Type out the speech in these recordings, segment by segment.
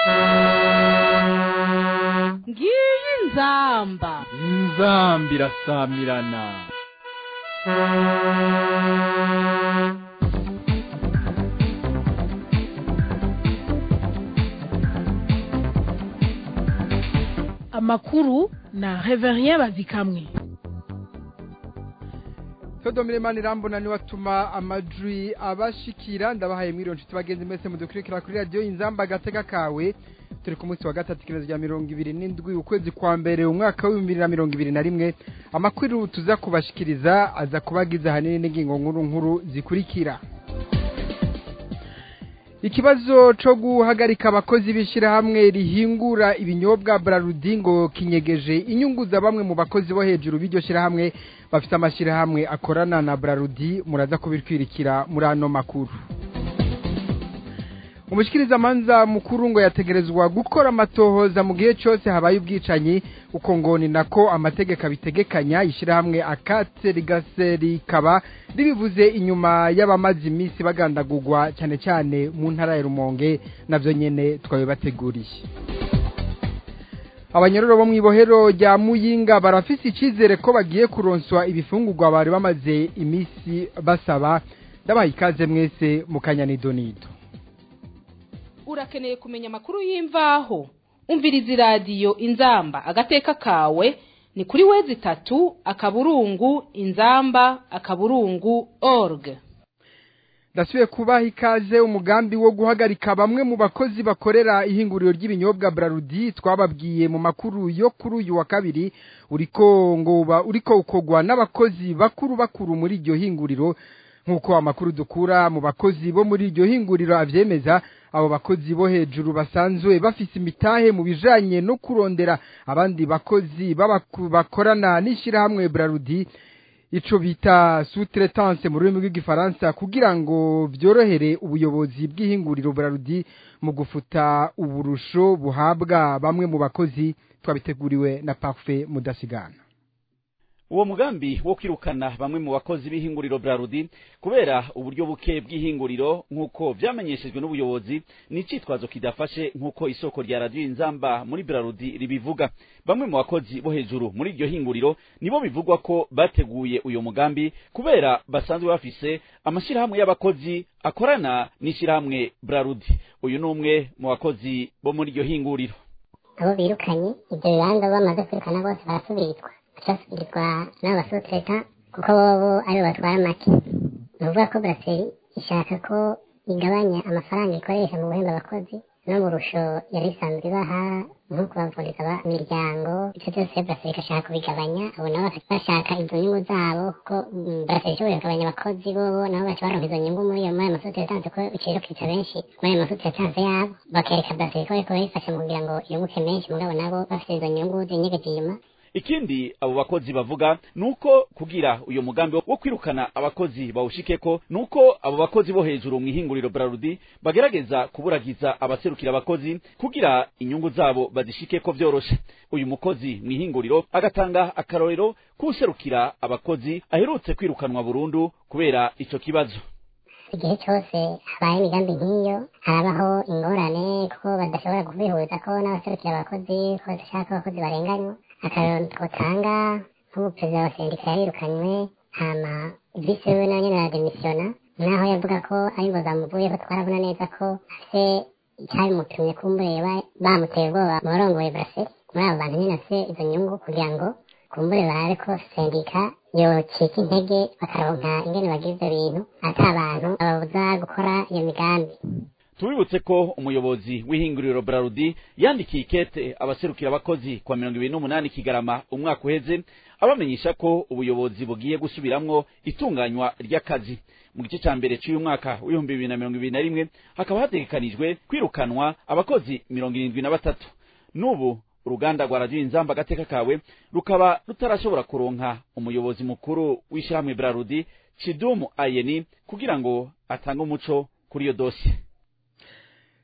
ngiyi inzamba inzamba irasamirana amakuru na reverien bazikamwe Sodomire mani rambona ni watuma amajwi abashikira ndabahaye mwiriwe nshuti bagenzi mwese mudukurikira kuri radio inzamba gateka kawe turi ku munsi wa gatatu kibazo rya mirongo ibiri n'indwi ukwezi kwa mbere umwaka w'ibihumbi bibiri na mirongo ibiri na rimwe amakuru tuza kubashikiriza aza kubagiza ahanini n'ingingo nkuru nkuru zikurikira ikibazo co guhagarika abakozi b'ishirahamwe rihingura ibinyobwa Brarudi ngo kinyegeje inyungu za bamwe mu bakozi bo hejuru b'iryo shirahamwe bafite amashirahamwe akorana na Brarudi muraza kubitwirikira muri ano makuru umushikirizamanza mukuru ngo yategerezwa gukora amatohoza mu gihe cyose habaye ubwicanyi uko ngo ni nako amategeko abitegekanya ishyirahamwe akatse rigase rikaba ribivuze inyuma y'abamaze iminsi bagandagurwa cyane cyane mu ntara ya rumonge nabyo nyine twabibateguriye abanyororo bo mu ibohero rya muyinga barafise icyizere ko bagiye kuronswa ibifungurwa bari bamaze iminsi basaba ndabaha ikaze mwese mu kanyanidonido urakeneye kumenya amakuru y'imvaho umviriza iradiyo inzamba agateka kawe ni kuri wezi itatu akaburungu inzamba akaburungu org ndasubiye kubaha ikaze umugambi wo guhagarika bamwe mu bakozi bakorera ihinguriro ry'ibinyobwa Brarudi twababwiye mu makuru yo kuri uyu wa kabiri uriko ngo uriko ukogwa n'abakozi bakuru bakuru muri iryo hinguriro nk'uko amakuru dukura mu bakozi bo muri iryo hinguriro avyemeza abo bakozi bo hejuru basanzwe bafise imitahe mu bijanye no kurondera abandi bakozi bakorana n'ishirahamwe Brarudi ico bita sous-traitance mu rurimi rw'igifaransa kugira ngo vyorohere ubuyobozi bw'ihinguriro Brarudi mu gufuta uburusho buhabwa bamwe mu bakozi twabiteguriwe na Parfait Mudasigana uwo mugambi wo kwirukana bamwe mu bakozi b'ihinguriro Brarudi kubera uburyo buke bw'ihinguriro nk'uko vyamenyeshejwe n'ubuyobozi ni icitwazo kidafashe nk'uko isoko rya radio inzamba muri Brarudi ribivuga bamwe mu bakozi bo hejuru muri iryo hinguriro nibo bivugwa ko bateguye uyo mugambi kubera basanzwe bafise amashirahamwe y'abakozi akorana n'ishirahamwe Brarudi uyu ni umwe mu bakozi bo muri iryo hinguriro abo birukanye ibyo bibanza bamaze kwirukana bose barasubirizwa basubirizwa n'abasutreta kuko bobo aribo batwara make ni ukuvuga ko buraseri ishaka ko igabanya amafaranga ikoresha mu guhemba abakozi no mu rusho yari isanzwe ibaha nko kubavuriza imiryango ivyo byose buraseri igashaka kubigabanya abo nabo bashaka izo nyungu zabo kuko buraseri ishoboye kugabanya abakozi bobo nabo baca baronka izo nyungu muri ayo masutretanse ko biciro kica benshi muri ayo masutretanse yabo bakereka buraseri ko bariko barifasha mu kugira ngo yunguke menshi mugabo nabo bafite izo nyungu zinyegeje inyuma ikindi abo bakozi bavuga nuko kugira uyo mugambi wo kwirukana abakozi bawushikeko nuko abo bakozi bo hejuru mu ihinguriro Brarudi bagerageza kuburagiza abaserukira abakozi kugira inyungu zabo bazishikeko vyoroshe uyu mukozi mu ihinguriro agatanga akarorero k'userukira abakozi aherutse kwirukanwa burundu kubera ico kibazo igihe cyose habaye imigambi nk'iyo harabaho ingorane kuko badashobora kubihuza ko n'abaserukira abakozi ko badashaka abakozi barenganywa akarero twotanga nk'ubu perezida wa sendika yarirukanywe hama visi wiwe nawe nyene arademisiyona naho yavuga ko ari ngo zamuvuyeho twarabona neza ko afise icyabimutumye kumbure bamuteye ubwoba mu barongoye buraseri muri abo bantu nyene afise izo nyungu kugira ngo kumbure barabe ko sendika yocika intege bakaronka ingene bagira ivyo bintu ata abantu bababuza gukora iyo migambi tubibutse ko umuyobozi w'ihinguriro Brarudi yandikiye ikete abaserukira abakozi kwa mirongo ibiri n'umunani kigarama umwaka uheze abamenyesha ko ubuyobozi bugiye gusubiramwo itunganywa ry'akazi mu gice ca mbere c'uyu mwaka w'ibihumbi bibiri na mirongo ibiri na rimwe hakaba hategekanijwe kwirukanwa abakozi mirongo irindwi na batatu n'ubu uruganda rwa radiyo inzamba agateka kawe rukaba rutarashobora kuronka umuyobozi mukuru w'ishyirahamwe Brarudi Chidumu Ayeni kugira ngo atange umuco kuri iyo dosiye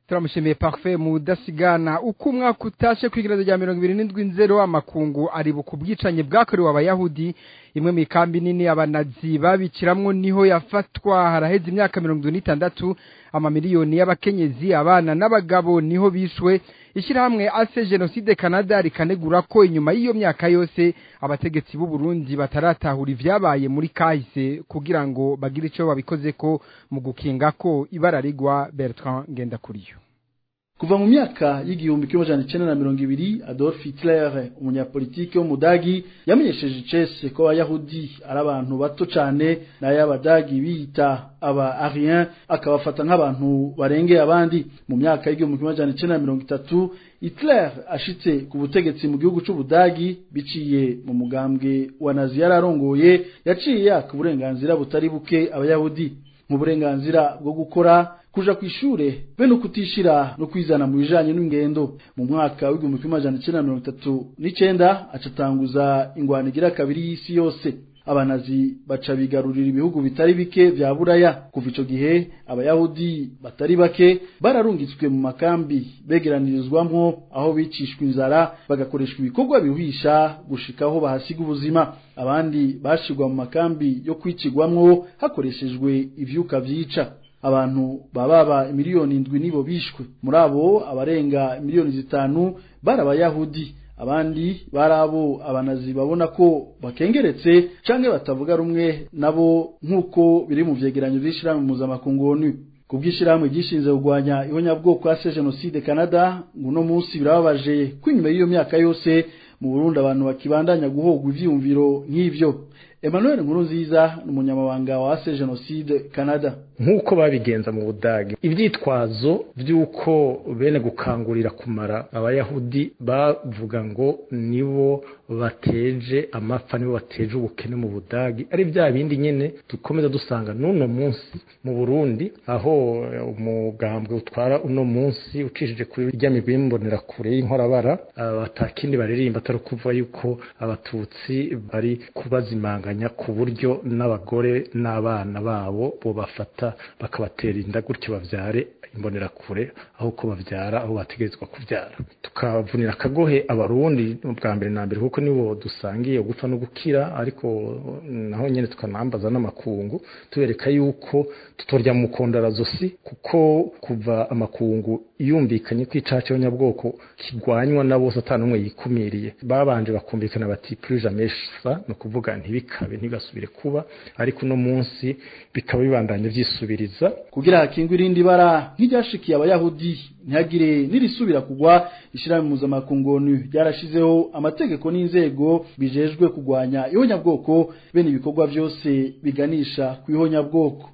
turamushimiye parfait mudasigana uko umwaka utashe kw'igereza rya mirongo ibiri n'indwi nzero amakungu aribuka ubwicanyi bwakorewe abayahudi imwe mu ikambi nini abanazi babiciramwo niho yafatwa haraheze imyaka mirongo itatu n'itandatu amamiliyoni y'abakenyezi abana n'abagabo niho bishwe ishyirahamwe ase jenoside canada rikanegura ko inyuma y'iyo myaka yose abategetsi b'u Burundi bataratahura ivyabaye muri kahise kugira ngo bagire ico babikoze ko mu gukinga ko ibara rigwa Bertrand Ngendakuriyo kuva mu myaka y'igihumbi kimwe amajana icenda na mirongo ibiri adolf hitler umunyapolitiki w'umudagi yamenyesheje icese ko abayahudi ari abantu bato cane nayo abadagi biyita aba arien akabafata nk'abantu barengeye abandi mu myaka y'igihumbi kimwe amajana icenda na mirongo itatu hitler ashitse ku butegetsi mu gihugu c'ubudagi biciye mu mugambwe wa nazi yari arongoye yaciye yaka uburenganzira butari buke abayahudi mu burenganzira bwo gukora kuja kwishure be no kutishira no kwizana mu bijanye n'ingendo mu mwaka w'igihumbi kimwe amajana icenda na mirongo itatu n'icenda acatanguza ingwano igira kabiri y'isi yose abanazi baca bigarurira ibihugu bitari bike vya buraya kuva ico gihe abayahudi batari bake bararungitswe mu makambi begeranirizwamwo aho bicishwa inzara bagakoreshwa ibikorwa bihuhisha gushikaho bahasiga ubuzima abandi bashirwa mu makambi yo kwicigwamwo hakoreshejwe ivyuka vyica abantu bababa miliyoni indwi nibo bishwe muri abo abarenga miliyoni zitanu bari abayahudi abandi bari abo abanazi babona ko bakengeretse canke batavuga rumwe nabo nk'uko biri mu vyegeranyo vy'ishirahamwe mpuzamakungu onu kubw'ishirahamwe gishinze kugwanya ihonyabwoko ase jenoside canada ngo uno munsi birababaje ko inyuma y'iyo myaka yose mu burundi abantu bakibandanya guhogwa ivyiyumviro nk'ivyo Emmanuel Nkurunziza ni umunyamabanga wa ase jenoside Canada nk'uko babigenza mu budage ivyitwazo vy'uko bene gukangurira kumara abayahudi bavuga ngo nibo bateje amapfa nibo bateje ubukene mu budagi ari bya bindi nyene dukomeza dusanga n'uno munsi mu burundi aho umugambwe utwara uno munsi ucishije kuri rya migwi y'imbonerakure y'inkorabara batakindi baririmba atari ukuvuga yuko abatutsi bari kubazimanganya ku buryo n'abagore n'abana babo bo bafata bakabatera inda gutyo bavyare imbonerakure aho ko bavyara aho bategerezwa kuvyara tukavunira akagohe abarundi bwa mbere na mbere kuko nibo dusangiye gupfa no gukira ariko naho nyene tukanambaza n'amakungu tubereka yuko tutorya mu kondarazosi kuko kuva amakungu yumvikanye ko icaha cy'abanyabwoko kigwanywa na bose atanumwe yikumiriye babanje bakumvikana bati plus jamais ça no kuvuga ntibikabe ntigasubire kuba ariko uno munsi bikaba bibandanye vyisubiriza kugira hakingwe irindi bara nk'iryashikiye abayahudi ntihagire nirisubira kugwa ishirahamwe mpuzamakungu onu ryarashizeho amategeko n'inzego bijejwe kugwanya ihonyabwoko bene ibikorwa vyose biganisha ku ihonyabwoko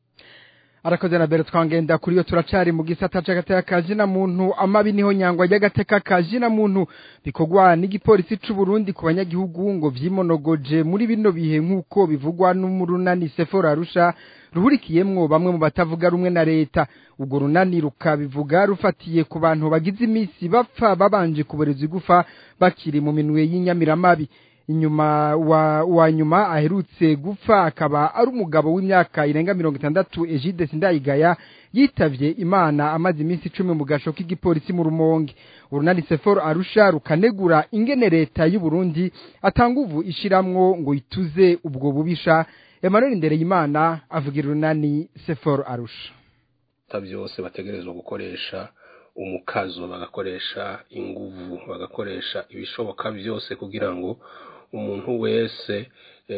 arakoze na Bertrand ngenda kuri yo turacari mu gisata c'agateka kazina muntu amabi niho nyangwa y'agateka kazina muntu bikogwa n'igipolisi c'u Burundi ku banyagihugu ngo vyimonogoje muri bino bihe nk'uko bivugwa n'umurunani Sephora Arusha ruhurikiyemwo bamwe mu batavuga rumwe na leta ubwo runani rukabivuga rufatiye ku bantu bagize imisi bapfa babanje kuboreza igufa bakiri mu minwe y'inyamiramabi inyuma wa, wa nyuma aherutse gupfa akaba ari umugabo w'imyaka irenga mirongo itandatu Egide Sindayigaya yitavye Imana amaze iminsi icumi mu gasho k'igipolisi mu Rumonge urunani Sefor Arusha rukanegura ingene leta y'u Burundi atanguvu ishiramwo ngo ituze ubwo bubisha Emmanuel Ndereyimana avugira urunani Sefor Arusha byose bategerezwa gukoresha umukazo bagakoresha inguvu bagakoresha ibishoboka byose kugira ngo umuntu wese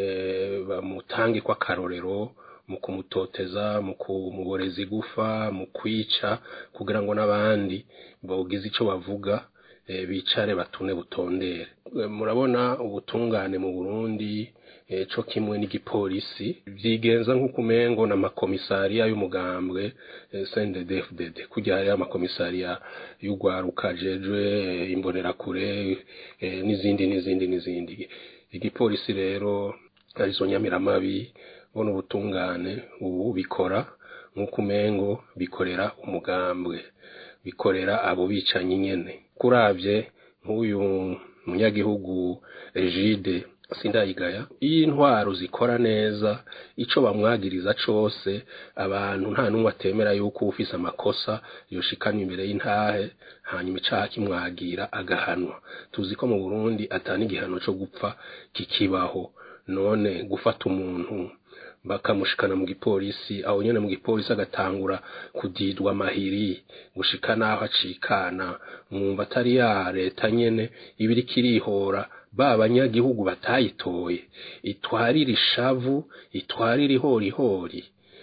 bamutange ko akarorero mu kumutoteza mu kumuboreza igufa mu kwica kugira ngo n'abandi bogize icyo bavuga bicare batune butondere murabona ubutungane mu burundi co kimwe n'igipolisi vyigenza nk'uko umengo n'amakomisariya y'umugambwe CNDD-FDD kujya hariyo amakomisariya y'ugwaruka jejwe imbonerakure n'izindi n'izindi n'izindi igipolisi rero arizo nyamiramabi bona ubutungane ubu bikora nk'uko umengo bikorera umugambwe bikorera abo bicanyi nyene kuravye nk'uyu munyagihugu Egide sindayigaya iyo intwaro zikora neza ico bamwagiriza cose abantu nta n'umwe atemera yuko ufise amakosa yoshikana imbere y'intahe hanyuma icaha kimwagira agahanwa tuzi ko mu Burundi atani igihano co gupfa kikibaho none gufata umuntu bakamushikana mu gipolisi aho nyene mu gipolisi agatangura kudidwa amahiri gushika naho acikana mwumva atari ya leta nyene ibiri kirihora ba banyagihugu batayitoye itwarira ishavu itwarira ihorihori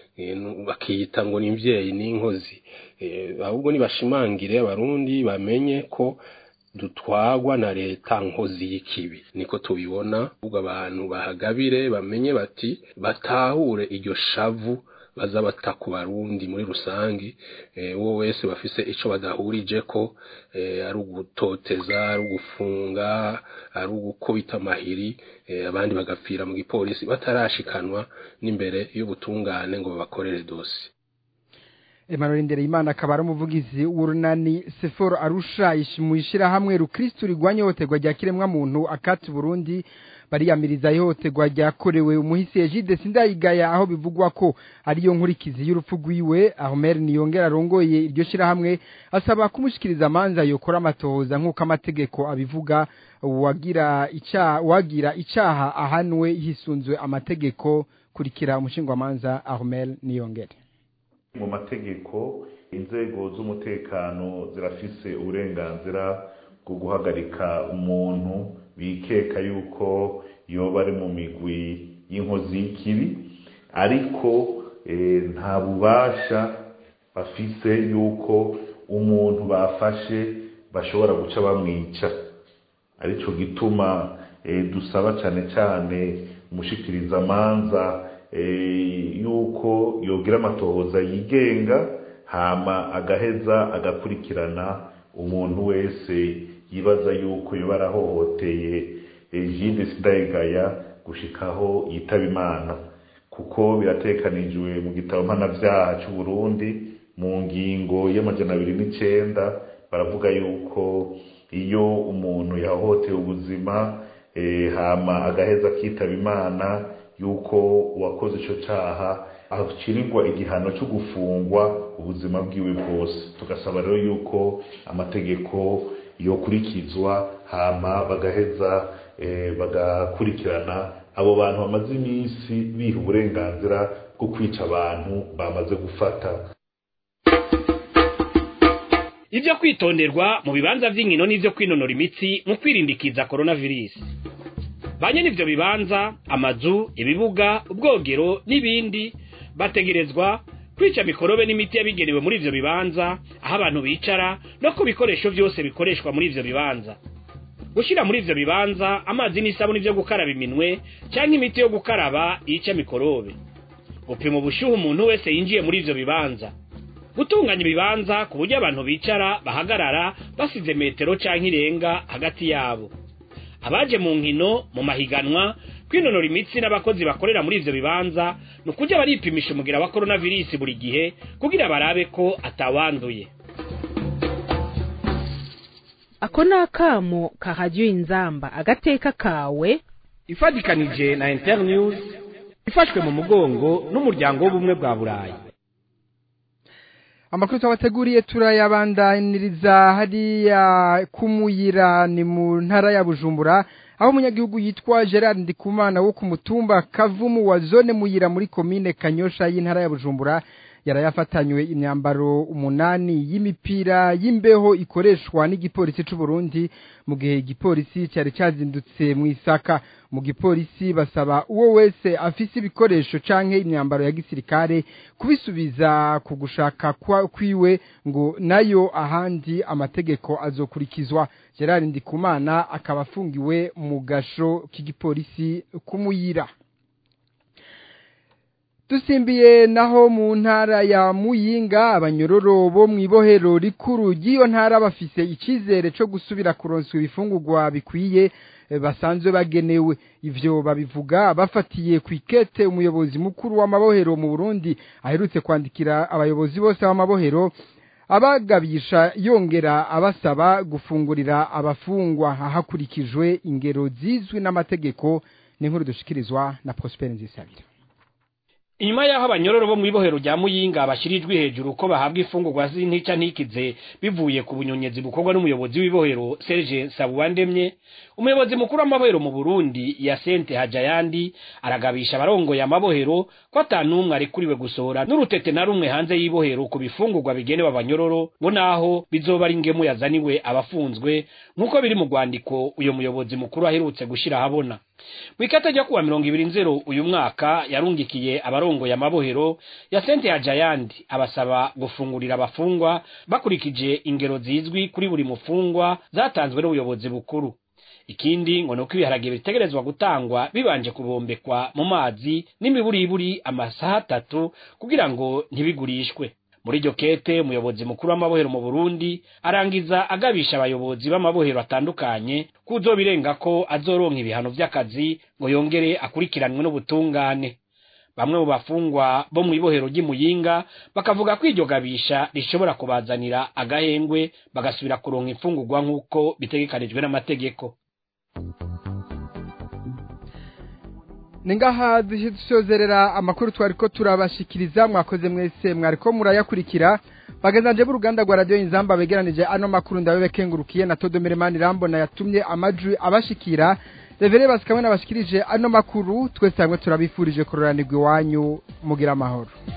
bakiyita ngo ni imvyeyi n'inkozi ahubwo nibashimangire abarundi bamenye ko dutwagwa na leta nkozi y'ikibi niko tubibona ubwo abantu bahagabire bamenye bati batahure iryo shavu baza bata ku barundi muri rusangi uwo wese bafise ico badahurije ko ari ugutoteza ari ugufunga ari ugukubita amahiri abandi bagapfira mu gipolisi batarashikanwa n'imbere y'ubutungane ngo babakorere dosi Emmanuel Ndereyimana akaba ari umuvugizi w'urunani Seforo Arusha mu ishyirahamwe rukristo rigwanya ihohoterwa rya kiremwa muntu akati Burundi bariyamiriza ihohoterwa ryakorewe umuhisi Egide Sindayigaya aho bivugwa ko ariyo nkurikizi y'urupfu rwiwe Ahmed Niyongera arongoye iryo shyirahamwe asaba kumushikiriza amanza yokora amatohoza nk'uko amategeko abivuga wagira icyaha wagira icyaha ahanwe hisunzwe amategeko kurikira umushingwamanza Ahmed Niyongera mu mategeko inzego z'umutekano zirafise uburenganzira bwo guhagarika umuntu bikeka yuko yoba ari mu migwi y'inkozi y'ikibi ariko nta bubasha bafise yuko umuntu bafashe bashobora guca bamwica arico gituma dusaba cyane cyane umushikirizamanza yuko yogira amatohoza yigenga hama agaheza agakurikirana umuntu wese yibaza yuko yoba arahohoteye Egide Sindayigaya gushikaho yitaba Imana kuko biratekanijwe mu gitabo mpanavyaha cy'u Burundi mu ngingo y'amajana abiri n'icenda baravuga yuko iyo umuntu yahohoteye ubuzima hama agaheza akitaba Imana yuko uwakoze ico caha acirirwa igihano cyo gufungwa ubuzima bwiwe bwose tugasaba rero yuko amategeko yokurikizwa hama bagaheza bagakurikirana abo bantu bamaze iminsi biha uburenganzira bwo kwica abantu bamaze gufata ibyo kwitonderwa mu bibanza by'inkino n'ibyo kwinonora imitsi mu kwirindikiza coronavirus banye n'ivyo bibanza amazu ibibuga ubwogero n'ibindi bategerezwa kwica mikorobe n'imiti yabigenewe muri ivyo bibanza aho abantu bicara no ku bikoresho vyose bikoreshwa muri ivyo bibanza gushira muri ivyo bibanza amazi n'isabuni vyo gukaraba iminwe canke imiti yo gukaraba yica mikorobe gupima ubushuhe umuntu wese yinjiye muri ivyo bibanza gutunganya ibibanza ku buryo abantu bicara bahagarara basize metero canke irenga hagati yabo abaje mu nkino mu mahiganwa kwinonora imitsi n'abakozi bakorera muri ivyo bibanza ni ukujya baripimisha umugira wa coronavirus buri gihe kugira barabe ko atawanduye ako ni akamo ka radiyo inzamba agateka kawe ifatikanije na internews ifashwe mu mugongo n'umuryango w'ubumwe bwa burayi amakuru twabateguriye turayabandaniriza hariya kumuyira ni mu ntara ya bujumbura aho umunyagihugu yitwa gerard ndikumana wo ku mutumba kavumu wa zone muyira muri komine kanyosha y'intara ya bujumbura yarayafatanywe imyambaro umunani y'imipira y'imbeho ikoreshwa n'igipolisi c'u Burundi mu gihe igipolisi cyari cyazindutse mu isaka mu gipolisi basaba uwo wese afise ibikoresho canke imyambaro ya gisirikare kubisubiza ku gushaka kwiwe ngo nayo ahandi amategeko azokurikizwa Gerard Ndikumana akaba afungiwe mu gasho k'igipolisi kumuyira dusimbiye naho mu ntara ya muyinga abanyororo bo mu ibohero rikuru ry'iyo ntara bafise icyizere cyo gusubira kuronswa ibifungurwa bikwiye basanzwe bagenewe ivyo babivuga bafatiye ku ikete umuyobozi mukuru w'amabohero mu burundi aherutse kwandikira abayobozi bose b'amabohero abagabisha yongera abasaba gufungurira abafungwa hakurikijwe ingero zizwi n'amategeko n'inkuru dushikirizwa na Prosper Nzisabira inyuma y'aho abanyororo bo mu ibohero rya muyinga bashyirijwe hejuru ko bahabwa imfungurwa z'intica ntikize bivuye ku bunyonyezi bukorwa n'umuyobozi w'ibohero serge sabuwandemye umuyobozi mukuru w'amabohero mu burundi ya sente hajayandi aragabisha abarongoye amabohero ko atanumwe arekuriwe gusohora n'urutete na rumwe hanze y'ibohero ku bifungurwa bigenewe abanyororo ngo naho bizoba ari ingemu yazaniwe abafunzwe nk'uko biri mu rwandiko uyu muyobozi mukuru aherutse gushyira ahabona mu ikata ryo kuwa mirongo ibiri nzero uyu mwaka yarungikiye abarongoye amabohero ya sente ya jayandi abasaba gufungurira abafungwa bakurikije ingero zizwi kuri buri mufungwa zatanzwe n'ubuyobozi bukuru ikindi ngo nuko ibiharage bitegerezwa gutangwa bibanje kubombekwa mu mazi n'imiburiburi amasaha atatu kugira ngo ntibigurishwe muri iryo kete umuyobozi mukuru w'amabohero mu burundi arangiza agabisha abayobozi b'amabohero atandukanye kuzobirenga ko azoronka ibihano vy'akazi ngo yongere akurikiranwe n'ubutungane bamwe mu bafungwa bo mu ibohero ry'imuyinga bakavuga ko iryo gabisha rishobora kubazanira agahengwe bagasubira kuronka imfungurwa nk'uko bitegekanijwe n'amategeko ningaha dusozerera amakuru twari ko turabashikiriza mwakoze mwese mwariko murayakurikira bagezanje b'uruganda rwa radiyo inzamba begeranije ano makuru ndabe kengurukiye na Todomere Mani Rambona yatumye amajwi abashikira Revere basikamwe nabashikirije ano makuru twese hamwe turabifurije kororanirwa iwanyu mugira amahoro